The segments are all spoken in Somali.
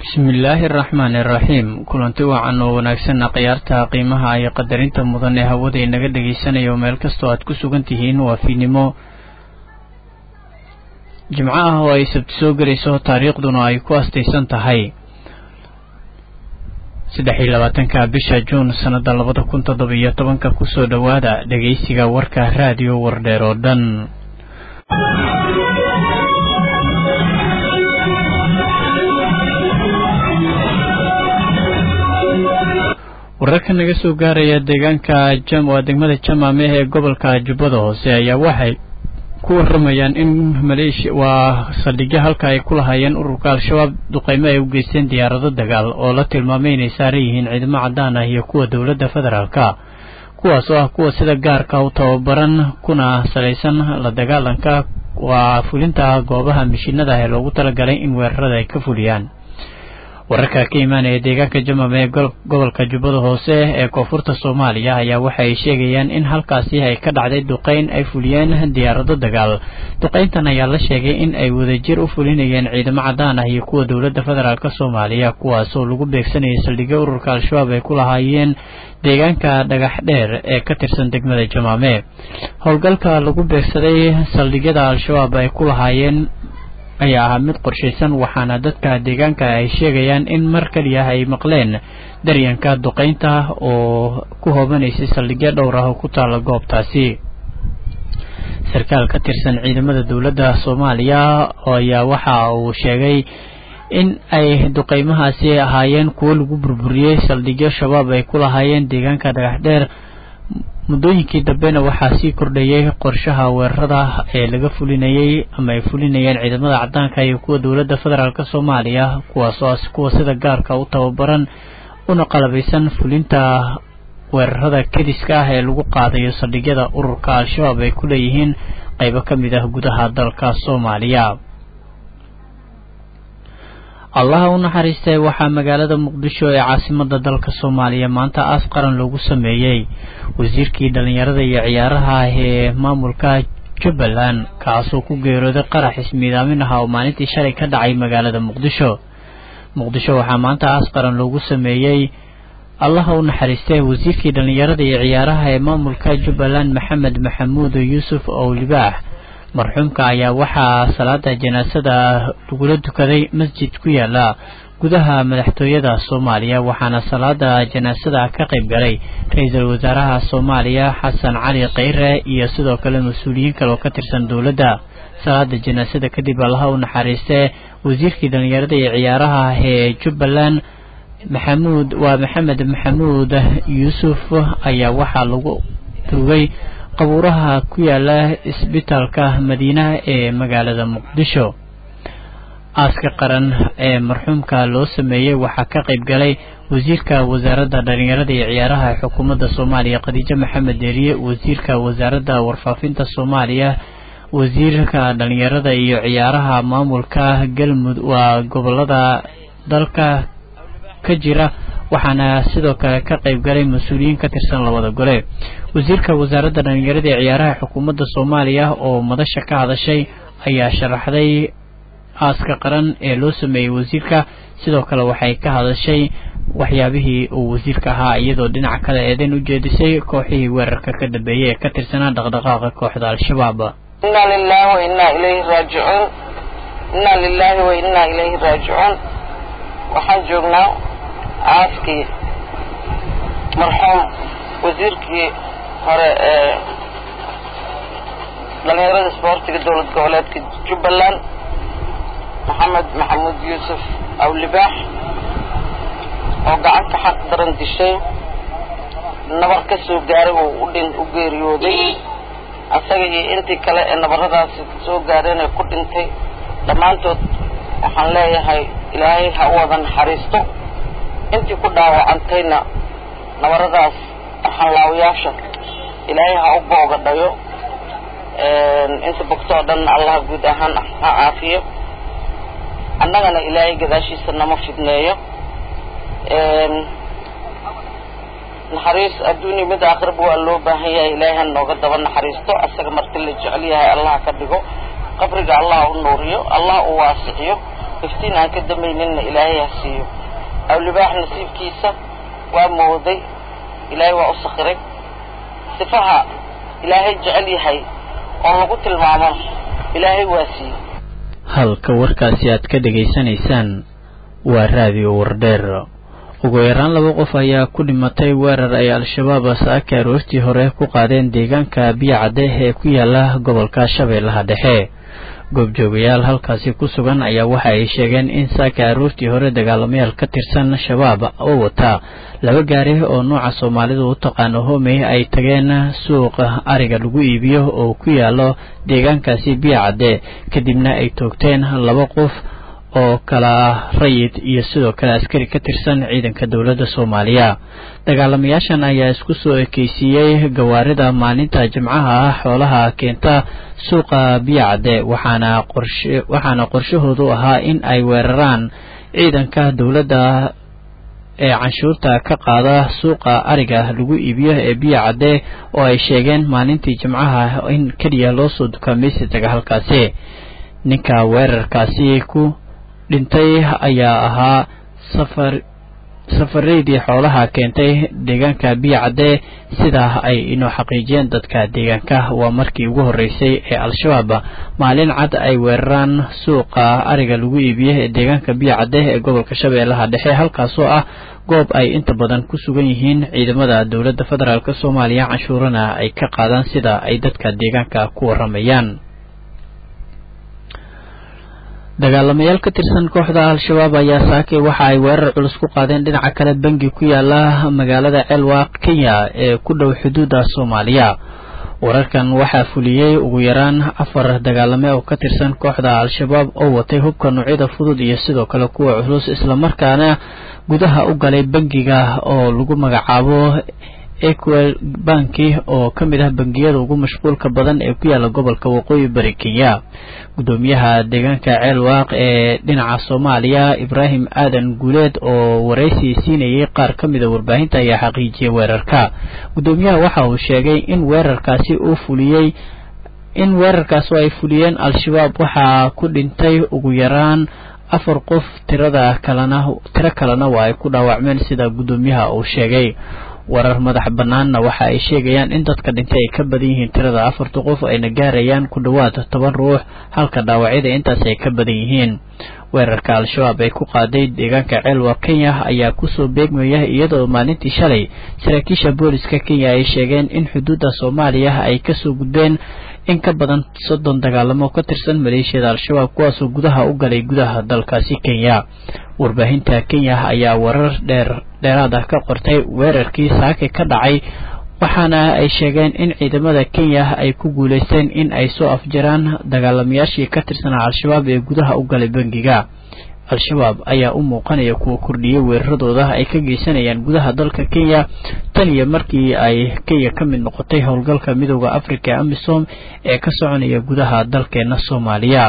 bismillaahi araxmaani iraxiim kulanti wacan oo wanaagsan khiyaarta qiimaha iyo qadarinta mudan ee hawada inaga dhegaysanaya oo meel kastoo aad ku sugan tihiin waa fiidnimo jimco ah oo ay sabti soo gelayso taariikhduna ay ku astaysan tahay saddex iyo labaatanka bisha juun sannada labada kun toddoba iyo tobanka kusoo dhowaada dhegaysiga warka raadiyo wardheer oo dhan wararka naga soo gaaraya deegaanka jam waa degmada jamaame ee gobolka jubbada hoose ayaa waxay ku waramayaan in maleeshiya waa saldhigyo halka ay ku lahaayeen ururka al-shabaab duqeymo ay u geysteen diyaarado dagaal oo la tilmaamay inay saaran yihiin ciidamo caddaan ah iyo kuwa dowladda federaalka kuwaas oo ah kuwa sida gaarka u tababaran kuna salaysan la dagaalanka waa fulinta goobaha mishiinada ah ee loogu talagalay in weerarada ay ka fuliyaan wararka ka imaanaya deegaanka jamam ee gobolka jubbada hoose ee koonfurta soomaaliya ayaa waxa ay sheegayaan in halkaasi ay ka dhacday duqeyn ay fuliyeen diyaarado dagaal duqeyntan ayaa la sheegay in ay wadajir u fulinayeen ciidamo caddaan ah iyo kuwa dowladda federaalk soomaaliya kuwaasoo lagu beegsanayay saldhigyo ururka al-shabaab ay ku lahaayeen deegaanka dhagax dheer ee ka tirsan degmada jamaame howlgalka lagu beegsaday saldhigyada al-shabaab ay ku lahaayeen ayaa ahaa mid qorshaysan waxaana dadka deegaanka ay sheegayaan in mar kaliya ay maqleen daryanka duqeynta oo ku hoobanaysay saldhigyo dhowr ah oo ku taala goobtaasi sarkaal ka tirsan ciidamada dowladda soomaaliya ayaa waxa uu sheegay in ay duqeymahaasi ahaayeen kuwo lagu burburiyey saldhigyo shabaab ay ku lahaayeen deegaanka dhagax dheer muddooyinkii dambena waxaa sii kordhayay qorshaha weerarada ee laga fulinayay ama ay fulinayeen ciidamada caddaanka iyo kuwa dowladda federaalk soomaaliya kuwaasoo kuwa sida gaarka u tababaran una qalabaysan fulinta weerarada kediska ah ee lagu qaadayo saldhigyada ururka al-shabaab ay ku leeyihiin qaybo ka mid ah gudaha dalka soomaaliya allaha u naxariistay waxaa magaalada muqdisho ee caasimada dalka soomaaliya maanta aas qaran loogu sameeyey wasiirkii dhallinyarada iyo ciyaaraha ee maamulka jubbaland kaasoo ku geerooday qarax ismiidaamin ah oo maalintii shalay ka dhacay magaalada muqdisho muqdisho waxaa maanta aas qaran loogu sameeyey allaha u naxariistay wasiirkii dhallinyarada iyo ciyaaraha ee maamulka jubbaland maxamed maxamuud yuusuf owlibaax marxuumka ayaa waxaa salaada janaasada lagula dukaday masjid ku yaala gudaha madaxtooyada soomaaliya waxaana salaada janaasada ka qayb galay ra-iisul wasaaraha soomaaliya xasan cali kheyre iyo sidoo kale mas-uuliyiin kale oo ka tirsan dowladda salaada janaasada kadib allaha u naxariistee wasiirkii dhallinyarada iyo ciyaaraha ee jubbaland maxamuud waa maxamed maxamuud yuusuf ayaa waxaa lagu duugay qabuuraha ku yaala isbitaalka madiina ee magaalada muqdisho aaska qaran ee marxuumka loo sameeyey waxaa ka qayb galay wasiirka wasaaradda dhallinyarada iyo ciyaaraha ee xukuumadda soomaaliya khadiijo maxamed deeriye wasiirka wasaaradda warfaafinta soomaaliya wasiirka dhallinyarada iyo ciyaaraha maamulka galmud waa gobolada dalka ka jira waxaana sidoo kale ka qayb galay mas-uuliyiin ka tirsan labada gole wasiirka wasaaradda dhallinyarada ee ciyaaraha xukuumadda soomaaliya oo madasha ka hadashay ayaa sharaxday aaska qaran ee loo sameeyey wasiirka sidoo kale waxay ka hadashay waxyaabihii uu wasiirka ahaa iyadoo dhinaca kale eedayn u jeedisay kooxihii weerarka ka dambeeyey ee ka tirsanaa dhaqdhaqaaqa kooxda al-shabaab inna lilahi wa innaa ilayhi raajicuun inna lilahi wa innaa ilayhi raajicuun waxaan joognaa aaskii marxuum wasiirkii hore ee dhallinyarada isboortiga dowlad goboleedka jubbaland maxamed maxamuud yuusuf awlibaax oo gacanta xaq daran dishay nabar ka soo gaaray oo udhin u geeriyooday asaga iyo intii kale ee nabaradaasi soo gaareen ee ku dhintay dhammaantood waxaan leeyahay ilaahay ha u wada naxariisto intii ku dhaawacantayna nabaradaas xanlaawayaasha ilaahay ha u booga dhayo inta bogto oo dhanna allah guud ahaan ha caafiyo annagana ilaahay gadaashiisa nama fidneeyo naxariis adduunya mid aakhiraba waa loo baahan yahay ilaahay ha nooga daba naxariisto asaga marti la jecel yahay allah ka dhigo qabriga allah u nuuriyo allah u waasiciyo iftiin aan ka damayninna ilaahay ha siiyo awlibaax nasiibkiisa waa mooday ilaahay waa u sakhiray sifaha ilaahay jecel yahay oo lagu tilmaamana ilaahay waa siiyey halka warkaasi aad ka dhegaysanaysaan waa raadiyo wardheer ugu yaraan laba qof ayaa ku dhimatay weerar ay al-shabaab saaka aroortii hore ku qaadeen deegaanka biyacadde ee ku yaala gobolka shabeellaha dhexe goobjoogayaal halkaasi ku sugan ayaa waxa ay sheegeen in saaka aroortii hore dagaalamayaal ka tirsan shabaab oo wata laba gaari oo nooca soomaalidu u taqaano homey ay tageen suuqa ariga lagu iibiyo oo ku yaalo deegaankaasi biyacadde kadibna ay toogteen laba qof oo kala rayid iyo sidoo kale askari ka tirsan ciidanka dowladda soomaaliya dagaalamayaashan ayaa isku soo ekeysiiyey gawaarida maalinta jimcaha ah xoolaha keenta suuqa biyacadde waxaana qorshe waxaana qorshahoodu ahaa in ay weeraraan ciidanka dowladda ee canshuurta ka qaada suuqa ariga lagu iibiyo ee biyacadde oo ay sheegeen maalintii jimcaha in keliya loo soo dukaamaysi taga halkaasi ninka weerarkaasi ku dhintay ayaa ahaa safar safareydii xoolaha keentay deegaanka biyacadde sidaa ay inoo xaqiijiyeen dadka deegaanka waa markii ugu horreysay ee al-shabaab maalin cad ay weeraraan suuqa ariga lagu iibiye ee deegaanka biyacadde ee gobolka shabeellaha dhexe halkaasoo ah goob ay inta badan ku sugan yihiin ciidamada dowladda federaalk soomaaliya canshuurana ay ka qaadaan sida ay dadka deegaanka ku waramayaan dagaalamayaal ka tirsan kooxda al-shabaab ayaa saakay waxa ay weerar culus ku qaadeen dhinaca kale bangi ku yaala magaalada ceelwaaq kenya ee ku dhow xuduudda soomaaliya wararkan waxaa fuliyey ugu yaraan afar dagaalame oo ka tirsan kooxda al-shabaab oo watay hubka noocyada fudud iyo sidoo kale kuwa culus islamarkaana gudaha u galay bangiga oo lagu magacaabo equel banki oo ka mid ah bangiyada ugu mashquulka badan ee ku yaala gobolka waqooyi bari kenya gudoomiyaha deegaanka ceelwaaq ee dhinaca soomaaliya ibraahim aadan guuleed oo waraysi siinayay qaar ka mida warbaahinta ayaa xaqiijiyay weerarka gudoomiyaha waxa uu sheegay in weerarkaasi uu fuliyey in weerarkaas oo ay fuliyeen al-shabaab waxaa ku dhintay ugu yaraan afar qof tirada kalena tiro kalena waa ay ku dhaawacmeen sida gudoomiyaha uu sheegay warar madax bannaanna waxa ay sheegayaan in dadka dhintay ay ka badan yihiin tirada afarta qof ayna gaarayaan ku dhowaad toban ruux halka dhaawacyada intaas ay ka badan yihiin weerarka al-shabaab ay ku qaaday deegaanka ceelwa kenya ayaa kusoo beegmaya iyadoo maalintii shalay saraakiisha booliska kenya ay sheegeen in xuduudda soomaaliya ay kasoo gudbeen in ka badan soddon dagaalamo ka tirsan maleeshiyada al-shabaab kuwaasoo gudaha u galay gudaha dalkaasi kenya warbaahinta kenya ayaa warar dheer dheeraad ah ka qortay weerarkii saake ka dhacay waxaana ay sheegeen in ciidamada kenya ay ku guulaysteen in ay soo afjaraan dagaalamayaashii ka tirsanaa al-shabaab ee gudaha u galay bangiga al-shabaab ayaa u muuqanaya kuwa kordhiyay weeraradooda ay ka geysanayaan gudaha dalka kenya tan iyo markii ay kenya ka mid noqotay howlgalka midooda africa ee amisom ee ka soconaya gudaha dalkeena soomaaliya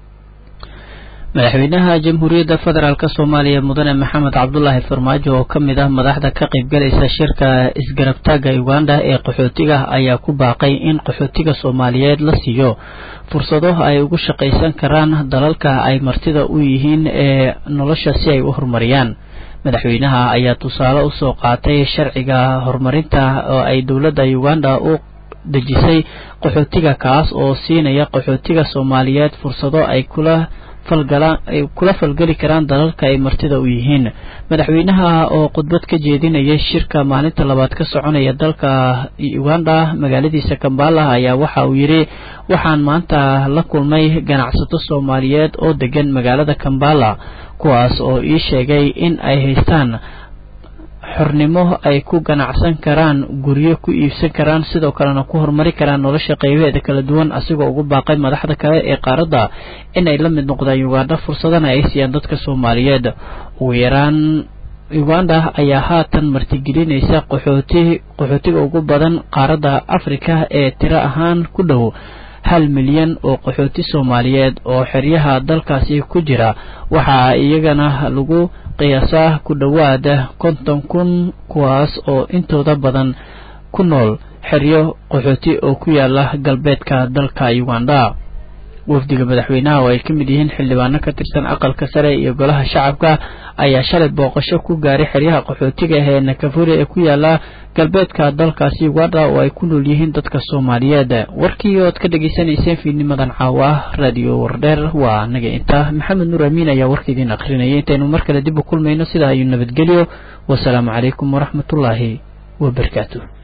madaxweynaha jamhuuriyadda federaalk soomaaliya mudane maxamed cabdulaahi farmaajo oo ka mid ah madaxda ka qaybgalaysa shirka isgarabtaaga uganda ee qaxootiga ayaa ku baaqay in qaxootiga soomaaliyeed la siiyo fursado ay ugu shaqaysan karaan dalalka ay martida u yihiin ee nolosha si ay u horumariyaan madaxweynaha ayaa tusaale usoo qaatay sharciga horumarinta oo ay dowladda uganda u dejisay qaxootiga kaas oo siinaya qaxootiga soomaaliyeed fursado ay kula ay kula falgeli karaan dalalka ay martida u yihiin madaxweynaha oo khudbad ka jeedinayay shirka maalinta labaad ka soconaya dalka uganda magaaladiisa kambala ayaa waxa uu yidhi waxaan maanta la kulmay ganacsato soomaaliyeed oo degan magaalada kambala kuwaas oo ii sheegay in ay haystaan xornimo ay ku ganacsan karaan guryo ku iibsan karaan sidoo kalena ku horumari karaan nolosha qaybaheeda kala duwan asigoo ugu baaqay madaxda kale ee qaaradda inay la mid noqdaan uganda fursadana ay siiyaan dadka soomaaliyeed ugu yaraan uganda ayaa haatan martigelinaysa qaxooti qaxootiga ugu badan qaaradda afrika ee tiro ahaan ku dhow hal milyan oo qaxooti soomaaliyeed oo xeryaha dalkaasi ku jira waxaa iyagana lagu qiyaasaa ku dhowaada konton kun kuwaas oo intooda badan ku nool xeryo qaxooti oo ku yaala galbeedka dalka uganda wafdiga madaxweynaha oo ay ka mid yihiin xildhibaano ka tirsan aqalka sare iyo golaha shacabka ayaa shalay booqasho ku gaaray xeryaha qaxootiga ee nakafuri ee ku yaala galbeedka dalkaasi uganda oo ay ku nool yihiin dadka soomaaliyeed warkii ood ka dhegaysanayseen fiidnimadan caawa ah raadiyo wardheer waa anaga inta maxamed nuur amiin ayaa warka idiin akhrinayay intaynu mar kale dib u kulmayno sidaa ayuu nabadgelyo wasalaamu calaykum waraxmatullaahi wabarakaatu